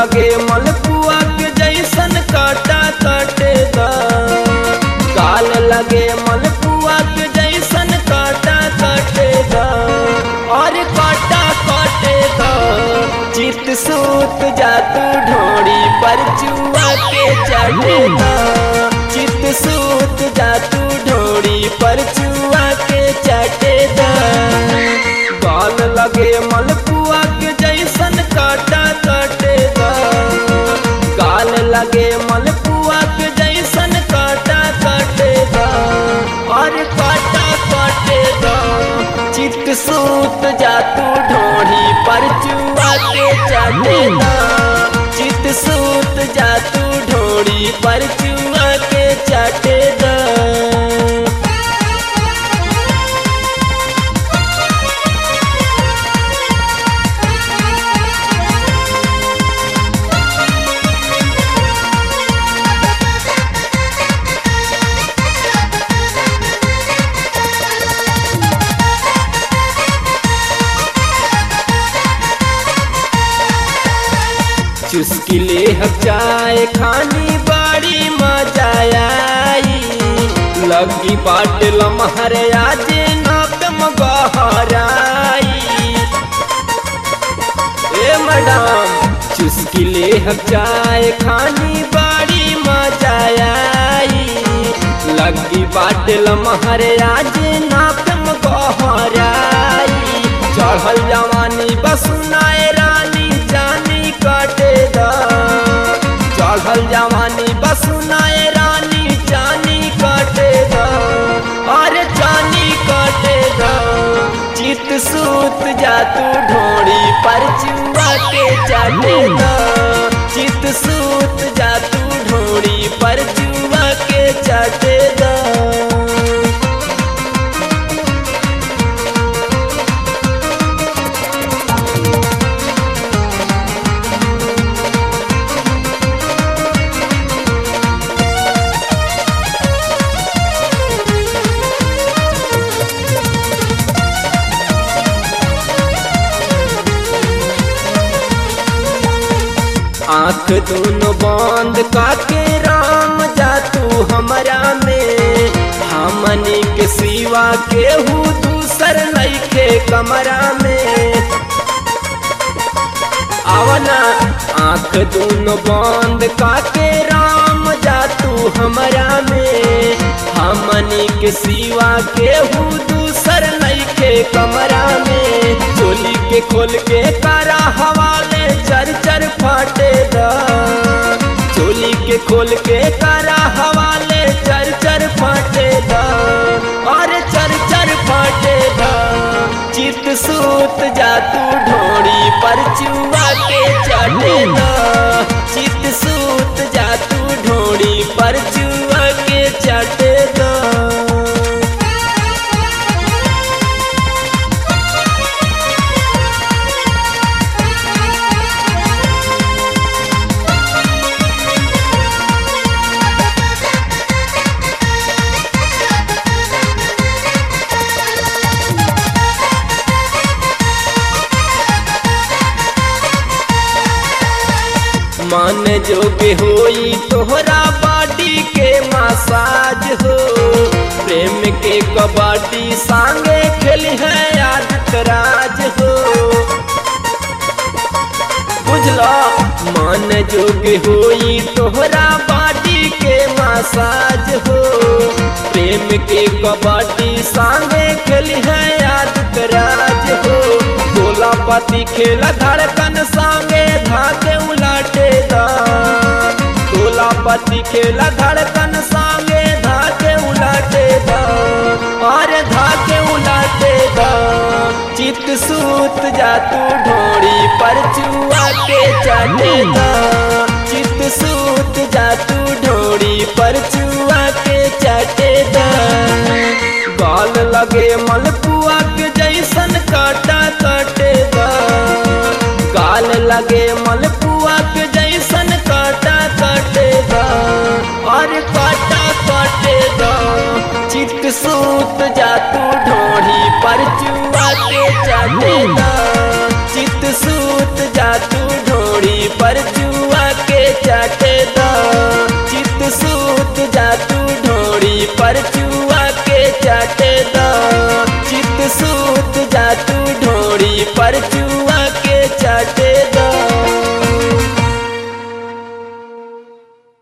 लगे मलपुआ के जैसन काटा काटे दा गाल लगे मलपुआ के जैसन काटा काटे दा और काटा काटे दा चित सूत जा तू ढोड़ी पर चुआ के चाटे दा चित सूत जा तू ढोड़ी पर चुआ के चाटे दा गाल लगे मलपुआ के जैसन काटा काटे दा गाल लगे मलपुआ के जैसन काटा काटे दा और काटा काटे दा चित सूत जा तू ढोढ़ी पर चुआ के चाटे दा चित सूत जा तू ढोढ़ी पर चुआ के चाटे दा चुस्की ले हम चाय खानी बाड़ी मजा आई लगी बाट लमहर आज नाक मगहराई ए मैडम चुस्की ले हम चाय खानी बाड़ी मजा आई लगी बाट लमहर आज नाक मगहराई चढ़ल जवानी बसुनाए रानी जानी काटे दा चढ़ल जवानी बसुनाए रानी जानी काटे दा अरे जानी काटे दा चित सूत जा तू ढोड़ी पर चुआ के चाटे दा चित सूत जा तू ढोड़ी पर चुआ के चाटे दा आंख दोनों बंद काके राम जा तू हमरा में हमनी के सिवा केहू दूसर नइखे कमरा में आवना आंख दोनों बंद काके राम जा तू हमरा में हमनी के सिवा केहू दूसर नइखे कमरा में चोली के खोल के कारा हवाले चर चर फाटे दा चोली के खोल के कारा हवाले चर चर फाटे दा और चर चर फाटे दा चित सूत जा तू ढोड़ी पर चुआ के चाटे दा चित सूत जा तू ढोड़ी पर चुआ के चाटे दा मन जोगे होई तोहरा बॉडी के मसाज हो प्रेम के कबड्डी संगे खेली है आदित राज हो बुझलो मन जोगे होई तोहरा बॉडी के मसाज हो प्रेम के कबड्डी संगे खेली है आदित राज हो बोला पति खेला धड़कन संगे धाके उलाटे दा बोला पति खेला धड़कन संगे धाके उलाटे दा और धाके उलाटे दा चित सूत जा तू ढोड़ी पर चुआ के चाटे दा चित सूत जा तू ढोड़ी पर चुआ के चाटे दा गाल लगे मलपुआ के जैसन काटा काटे दा गाल लगे मलपुआ के जैसन काटा काटे दा और काटा काटे दा चित सूत जा तू ढोढ़ी पर चुआ के चाटे दा चित सूत जा तू ढोढ़ी पर चुआ जा तू